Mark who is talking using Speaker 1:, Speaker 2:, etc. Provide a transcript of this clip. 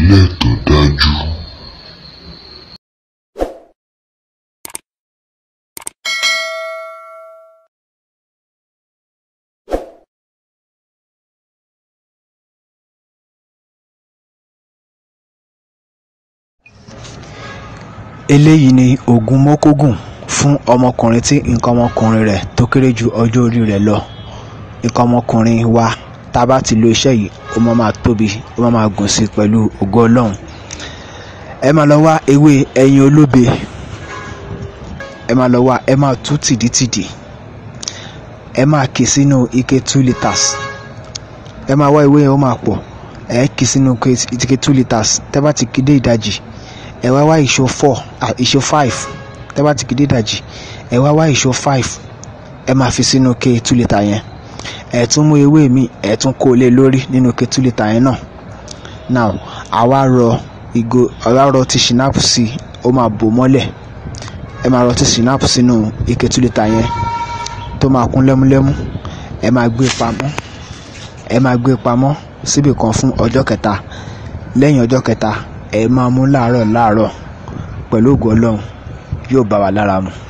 Speaker 1: ìpìlẹ̀ tó dájú.
Speaker 2: eléyìí ni oògùn mọ́kógùn fún ọmọkùnrin tí nǹkan ọmọkùnrin rẹ̀ tó kéré ju ọjọ́ orí rẹ̀ lọ nǹkan ọmọkùnrin wa tá a bá ti lo iṣẹ́ yìí ó máa máa tóbi ó máa máa gùn sí i pẹ̀lú ògo ọlọ́run ẹ máa lọ wá ewé ẹyin olóbe ẹ máa lọ wá ẹ máa tú tìdítìdì ẹ máa kì í sínú ike two litres ẹ máa wá ewé yẹn ó máa pọ̀ ẹ kì í sínú ike two litres tẹ́ bá ti kì í dé ìdajì ẹ wá wá ìṣó four ah ìṣó five tẹ́ bá ti kì í dé ìdajì ẹ wá wá ìṣó five ẹ máa fi sínú ike two litre yẹn ẹ tún mú ewé mi ẹ tún kó lé lórí nínú ike two litre yẹn náà now àwa rọ ìgò àwa rọ ti ṣìnáàpù sí i ó máa bò mọ́lẹ̀ ẹ máa rọ ti ṣìnáàpù sínú ike two litre yẹn tó máa kún lẹ́múlẹ́mú ẹ máa gbé pamọ́ ẹ máa gbé pamọ́ síbì kan fún ọjọ́ kẹta lẹ́yìn ọjọ́ kẹta ẹ máa mú láàárọ̀ láàárọ̀ pẹ̀lú ògo ọlọ́run yóò bá wa lára mu.